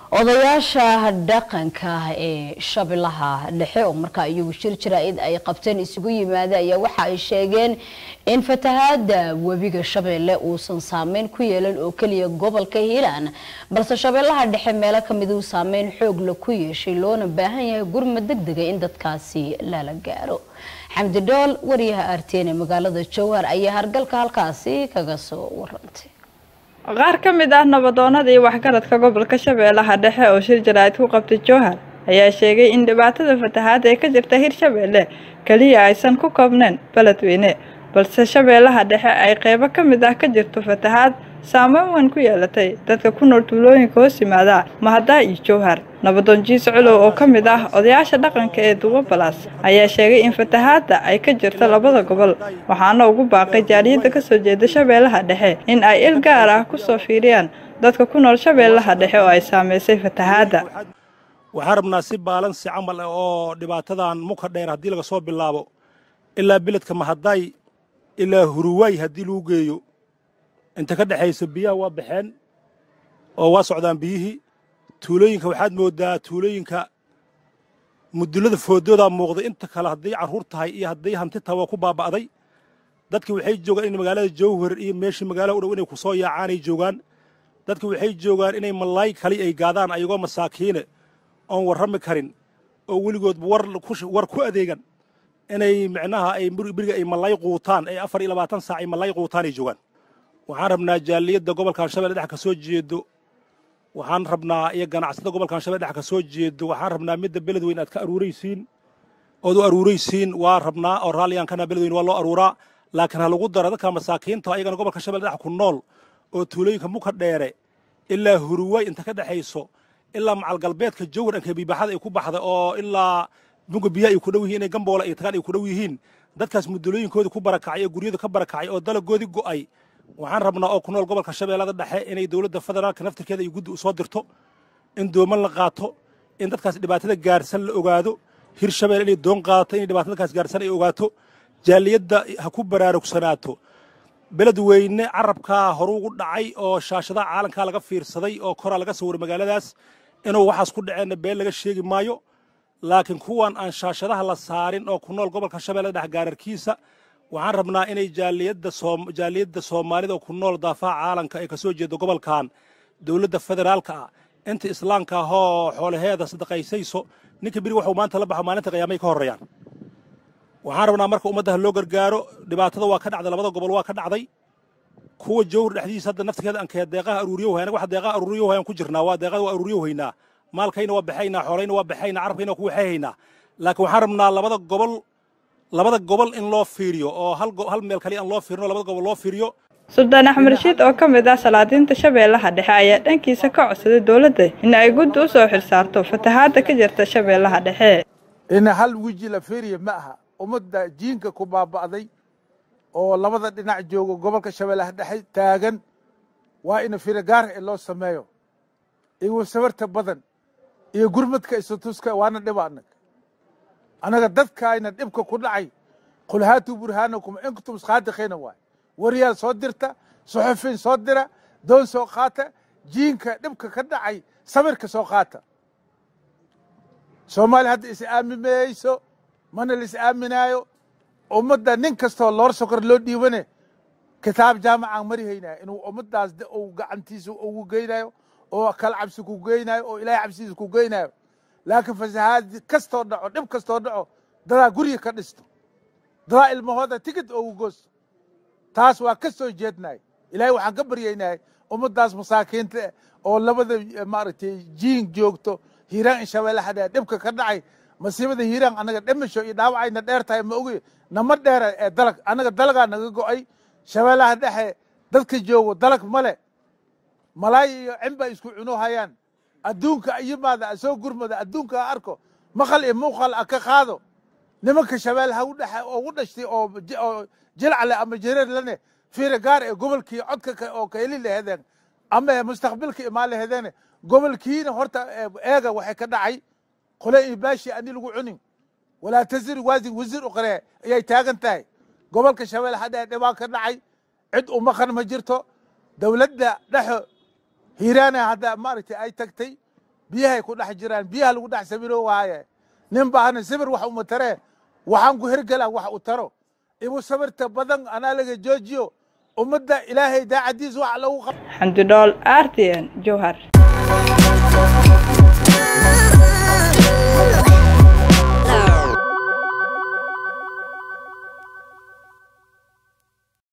odayaasha dhaqanka ee shabeellaha dhexe oo markaa iyagu shir jaraa'id ay qabteen isugu yimaada ayaa waxa ay sheegeen in fatahaada webiga shabeelle uusan saameyn ku yeelan oo keliya gobolka hiilaan balse shabeellaha dhexe meelo kamid uu saameyn xoogla ku yeeshay loona baahan yahay gurmad degdega in dadkaasi lala gaaro xamdi dhool wariyaha arteen ee magaalada jowhar ayaa hargalka halkaasi kaga soo warantay qaar ka mid ah nabadoonnada iyo waxgaradka gobolka shabeellaha dhexe oo shir jaraa'id ku qabtay jowhar ayaa sheegay in dhibaatada fatahaad ee ka jirta hirshabeelle keliya aysan ku koobnayn beledweyne balse shabeellaha dhexe ay qeybo ka mid ah ka jirto fatahaad saameyn weyn ku yeelatay dadka ku nool tuulooyinka hoos yimaada mahadaa iyo jowhar nabadoon jiis culow oo ka mid ah odayaasha dhaqanka ee duwo balaas ayaa sheegay in fatahaadda ay ka jirto labada gobol waxaana ugu baaqay jaaliyadda ka soo jeeda shabeellaha dhexe in ay il gaar ah ku soo fiiriyaan dadka ku nool shabeellaha dhexe oo ay saamaysay fatahaadda waxaan rabnaa si baalansi camal ah oo dhibaatadan muka dheer haddii laga soo bilaabo ilaa beledka mahaday ilaa huruwaay haddii lagu geeyo inta ka dhexaysa biyaha waa baxeen oo waa socdaan biyihii tuulooyinka waxaad mooddaa tuulooyinka mudullada foodoodaa muuqday inta kale hadday carruur tahay iyo hadday hanti tahay waa ku baaba'day dadki waxay joogaan in magaalada jowhar iyo meeshii magaalada u dhow inay ku soo yaacaanay joogaan dadki waxay joogaan inay malaay kali ay gaadaan ayagoo masaakiine oon warrami karin oo weligoodba war ku adeegan inay micnaha ay beriga ay malaay quutaan ay afar iyo labaatan saac ay malaay quutaan ay joogaan waxaan rabnaa jaaliyadda gobolkan shabeelle dhex ka soo jeedo waxaan rabnaa iyo ganacsada gobolkan shabeelle dhex ka soo jeedo waxaan rabnaa midda beledweyn aad ka aruuraysiin ood u aruuraysiin waa rabnaa oo raalligaan kana beledweyn waa loo aruuraa laakiin ha lagu daro dadka masaakiinta ayagana gobolka shabeelle dhex ku nool oo tuulooyinka muka dheere ilaa huruwaay inta ka dhexayso ilaa macalgalbeedka jowhar ankabiibaxada ay ku baxda oo ilaa bunga biyaha ay ku dhow yihiin inay gamboola ay tagaan ay ku dhow yihiin dadkaas mudulooyinkooda ku barakacay oo guryada ka barakacay oo dalagoodii go'ay waxaan rabnaa oo ku nool gobolka shabeellada dhexe inay dowladda federaalka naftirkeeda ay guddi u soo dirto in dooman la qaato in dadkaas dhibaatada gaarsan la ogaado hir shabeelle inay doon qaadato inay dhibaatada dadkaas gaarsan ay ogaato jaaliyadda ha ku baraarugsanaato beledweyne carabkaa horuugu dhacay oo shaashadaha caalamkaa laga fiirsaday oo koraa laga sawiray magaaladaas inuu waxaas ku dhaceenna been laga sheegi maayo laakiin kuwan aan shaashadaha la saarin oo ku nool gobolka shabeelle dhex gaararkiisa waxaan rabnaa inay jaaliyadda soomaalida oo ku nool daafaha caalamka ay ka soo jeedo gobolkan dowladda federaalka ah inta islaamka ahoo xoolaheeda sadaqaysayso ninka beri waxuu maanta la baxo maalinta qiyaamay ka horreeyaan waxaan rabnaa marka ummaddaha loo gargaaro dhibaatada waa ka dhacday labada gobol waa ka dhacday kuwa jowhar dhexdiisa hadda naftirkeeda ankee deeqaha aruuriyo wahay anaga wax deeqaha aruuriyo wahayaan ku jirnaa waa deeqada waa aruuriyo haynaa maalkayna waa baxaynaa xoolayna waa baxaynaa carabkayna waa ku waxayhaynaa laakiin waxaan rabnaa labada gobol labada gobol in loo fiiriyo oo hal meel kaliya aan loo fiirino labada gobol loo fiiriyo suldaan axmed rashiid oo ka mid ah salaadiinta shabeellaha dhexe ayaa dhankiisa ka codsaday dowladda in ay guddi u soo xilsaarto fatahaadda ka jirta shabeellaha dhexe in hal weji la fiiriya ma aha ummadda jiinka ku baaba'day oo labada dhinac joogo gobolka shabeellaha dhexe taagan waa in fira gaar ee loo sameeyo iyo sabarta badan iyo gurmadka isatuska waana dhiba anag annaga dadkaayna dhibka ku dhacay qul haatuu burhaanakum in kuntum saadiqiina waay waryaal soo dirta suxufiin soo dira doon soo qaata jiinka dhibka ka dhacay sabirka soo qaata soomaaliya hadda is aamimayso mana la is aaminaayo ummadda nin kastoo loor sokor loo dhiibane kitaab jaamacaan mari haynaya inuu ummaddaas uu gacantiisa ugu geynayo oo kala cabsi ku geynayo oo ilaahay cabsidiisa ku geynayo laakiin fasahaad kastoo dhaco dhib kastoo dhaco dadaa guriga ka dhisto dadaa ilmahooda tigid ugu goosto taas waa ka soo jeednay ilaahay waxaan ka baryaynay ummaddaas masaakiinta oo labada maaragtay jiin joogto hiiraan in shabeellaha dheer dhibka ka dhacay masiibada hiiraan annaga dhimasho iyo dhaawacayna dheer tahay ma ogi nama dheera ee dalag annaga dalagaa naga go'ay shabeellaha dhexe dadka joogo dalag male malaay iyo cinba isku cuno hayaan adduunka yimaada soo gurmada adduunka ha arko maqal iyo muuqal a ka qaado nimanka shabeellaha ugu dhashtay oo jilcle ama jareer lane fiira gaar ee gobolkii codka oo ka heli lahedeen ama mustaqbilka imaan lahedeene gobolkiina horta eega waxay ka dhacay qole iyo baashi ani lagu cunin walaa tasir waazin wasiir uqree ayay taagan tahay gobolka shabeellaha dhexe dhibaa ka dhacay cid u maqan ma jirto dowladda dhexo hiiraana hadda maaragtay ay tagtay biyahay ku dhex jiraan biyaha lagu dhex sabiro waaye nin baahna sibir wax uma taree waxaan ku hergelaa wax u taro ibu sabirta badan anaa laga joojiyo ummadda ilaahay daacadiis wax lagu qab xamdi dhool r t n jowhar